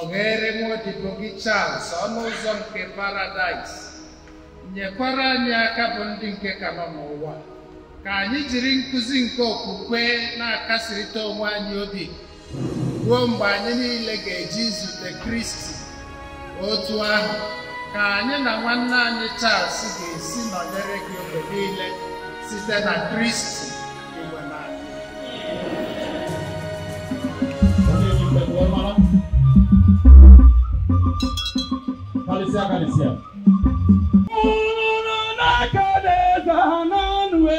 tụghere nwaodibo gị Charles ọnụ ụzọ nke paradaịs nyekwara anyị aka bụ ndị nke ka nọ n'ụwa ka anyị jiri nkụzi nke okwukwe na-akasịrịta onwe anyị obi ruo mgbe anyị niile ga-eji zute Kristi otu ahụ ka anyị na nwanne anyị Charles ga-esi nọnyere gị oge niile site na Kristi igwe na Kalisia, kalisia. Unu na-akadeza n'ọnụ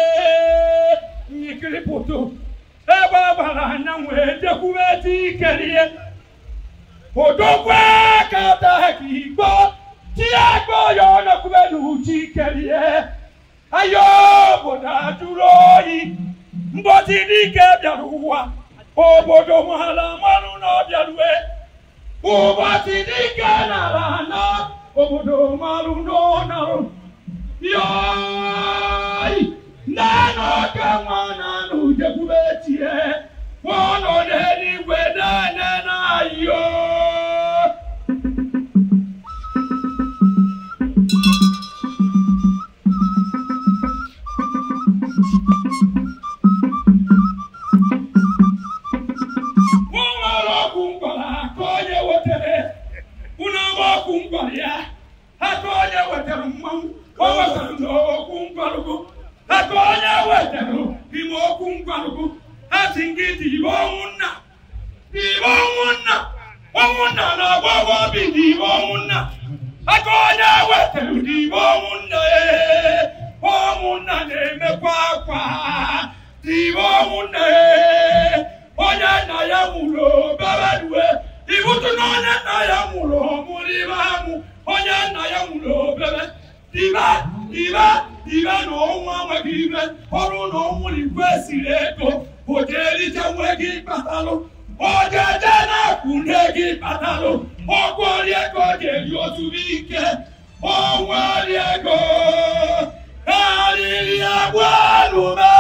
ikiripụtụ ebe ọ gbara anya wee jekwube tikerie odogwe kata ka igbo tiagbo ya ọnọkwube n'uche ikerie ayo obodo ajụrụ oyi mbọchị dike bịara ụwa obodo mara mmanụ na ọ bịarue ụbọchị dike nara ana obodo marụ n'ọnarụ yọị nana ka nwa nanụ jekwube tie ọnọ n'eluigwe nene na yo nwere ọkụ ngwara aka onye wetere unu ama ọkụ ngwara ya aka onye wetara mmanwụ o wetara n'okwu ngwarụgụ aka onye wetara ime okwu ngwarụgụ ha si gị dị ibe ọnwụ nna dị ibe ọnwụ nna ọnwụ nna na-agba agba obi dị ibe ọnwụ nna aka onye wetara dị ibe ọnwụ nna ee ọnwụ nna na-emekwa akwa dị ibe ọnwụ nna ee onye nna ya nwụrụ oberedue ibutu na onye nna ya nwụrụ ọmụrụ ibe amụ onye nna ya nwụrụ obere dibe dibe dibe na ọnwụ amaghị ibe ọrụ na ọnwụ igwe siri ego ojerije nwe gị kpatalụ ojeje na-akwụ nne gị kpatalụ ọgwụ ọrịa ego ga-eri ozuru ike ọnwụ ego arịrị agwa alụme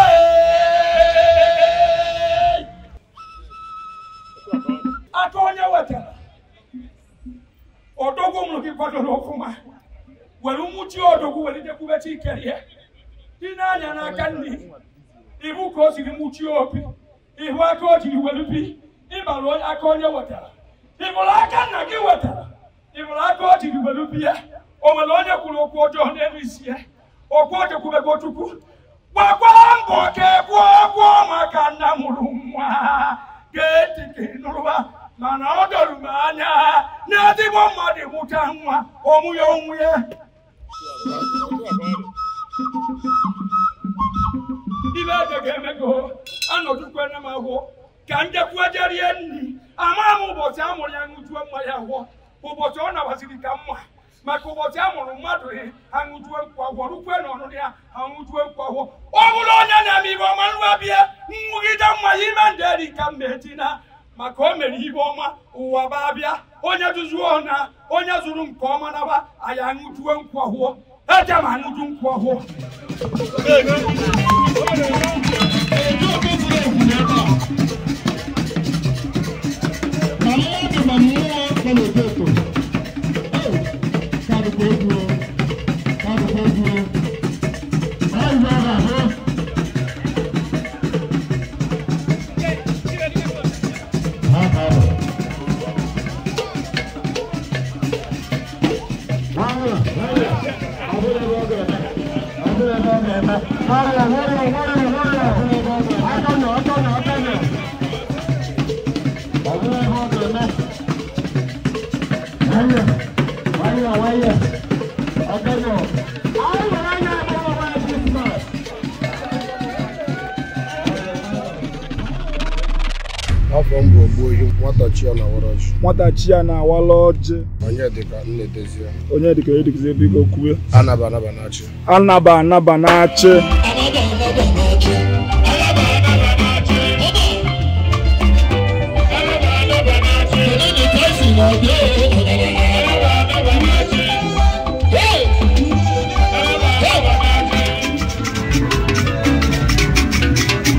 aka onye wetara odogwu mụrụ gị kwadoro ọfụma were nwuchi odogwu were jekwube chikerie dị n'anya n'aka nne ihu ka o siri nwuchie obi ihu aka o jiri were bi ịbara onye aka onye wetara ịbụrụ aka nna gị wetara ịbụrụ aka o jiri were bi ya o nwere onye kwuru okwu ọjọọ n'elu isi ya okwu o jekwubego chukwu gbakwara mbọ ka egbuo gwụọ maka nna mụrụ nwa ga-eti ka ị nụrụba mana ọ dọrọ m anya na ezigbo mmadụ mụta nwa ọmụ ya onwe ya ibe eze ga-emego anọdụkwene m ahụ ka njekwuejerie nri ama m ụbọchị a mụrụ ya ṅụjuo mma ya gwọ ụbọchị ọ nabaziri ka mma maka ụbọchị a mụrụ mmadụ aṅụjuo nkwa gwọ rukwe na ọnụrụ ya aṅụjuo nkwa gwọ ọ bụrụ onye na-eme ibe ọma nrua bịa nwụgide mma ya ime ndị eri ka mma etina maka o mere ibe ọma ụwa ba bịa onye duzuo na onye zụrụ nke ọma naba anyị aṅụjuo nkwa hụọ eje ma aṅụju nkwa hụọ Ma mmadụ ma mmụọ nọ n'otu eto. Ee, ka dịkwa egwu o. Ka dịkwa egwu o. Ọ yi ọ ga-ahụ. Ha ga-ahụ. Nwayọ, nwayọ. Ọ bụrụ ebe ọ ga-eme. Ọ bụrụ ebe ọ ga-eme. Nwayọ, nwayọ, nwayọ, nwayọ. Ọ bụrụ ebe ọ ga-eme. Aka nọ, aka nọ, aka nọ. Ọ bụrụ ebe ọ ga-eme. Nwayọ, nwayọ, nwayọ. Aka nọ. Anyị nwere anya abụọ gbara Krismas. afọ m bụ ogbuohi nwata chi ya na warachi nwata chi ya na-awala ọjị onye dịka nnedozie onye dịka onye dịka biko kwue anaba anaba na chi anaba anaba na-achị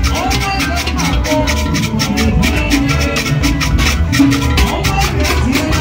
Thank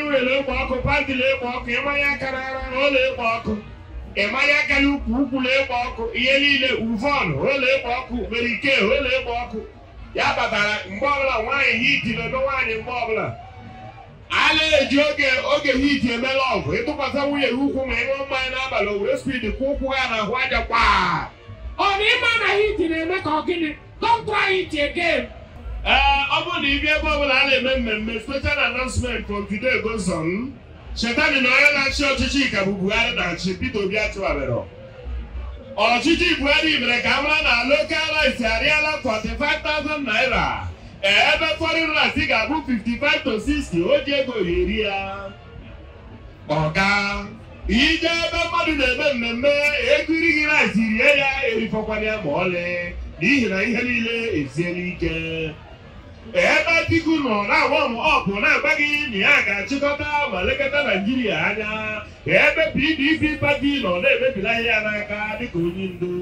nwere ekpo ọkụ pantị na-ekpo ọkụ ịmanya aka n'ara ụlọ ekpo ọkụ ịmanya aka n'ukwu ukwu na-ekpo ọkụ ihe niile uvon ụlọ ekpo ọkụ nwere ike ụlọ ekpo ọkụ ya batara mgbe ọbụla nwaanyị hiti na-eme nwaanyị mgbe ọbụla a na-eji oge oge hiti emela ọgụ ịtụkwasị nwunye gị ukwu ma ịṅụọ mmanya n'abalị o were spid kwụ ụkwụ ha n'ahụ aja kwaa Ọ na ịma na hit na-eme ka ọ gịnị? Don't try it again. ee ọ bụrụ na ibi ebe ọbụla a na-eme mmemme special announcement from today goes on chetani na onye na-achị ọchịchị ka bụ buhari na-achị peter obi achịwabere ọchịchị buhari mere ka a mara na local rice arịala 45,000 naira ee ebe foreign rice ga-abụ 55 to 60 o ji ego eri ya ọga ije ebe mmadụ na-eme mmemme ego irighị rice rie ya erifọkwana ya ma ọlị n'ihi na ihe niile eziela ike ebe Atiku nọ na-agba m ọgụ na-agba gị na ya ga-achịkọta ma lekọta Naijiria anya ebe PDP pati nọ na-emebila ihe ya n'aka dịka onye ndu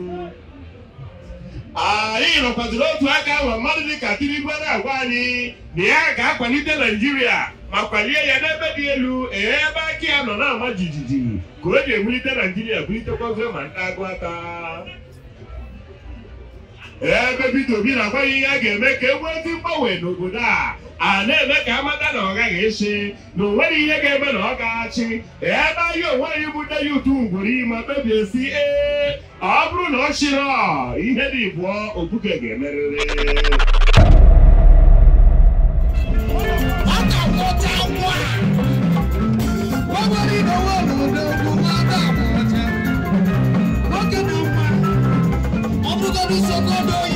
anyị nọkwaziri otu aka ma mmadụ dịka Tinubu na-agwa anyị na ya ga-akwalite Naijiria ma kwalie ya n'ebe dị elu ebe aka ya nọ na-ama jijiji ka o ji ewulite Naijiria bulitekwazie ma ndị agụ aka ebe Peter Obi na-agwa ya ihe a ga-eme ka e nwee ezi mgbanwe n'obodo a a na-eme ka amata na ọ gaghị esi na o nwere ihe ga-eme na ọ ga-achị ebe anyị onwe anyị bụ nne ya utu ngwuru ma kpebie si ee ọ bụrụ na ọ chịrị ihe dị bụọ obuke ga-emerịrị Nwoke na nwa ọ bụgodị sogodo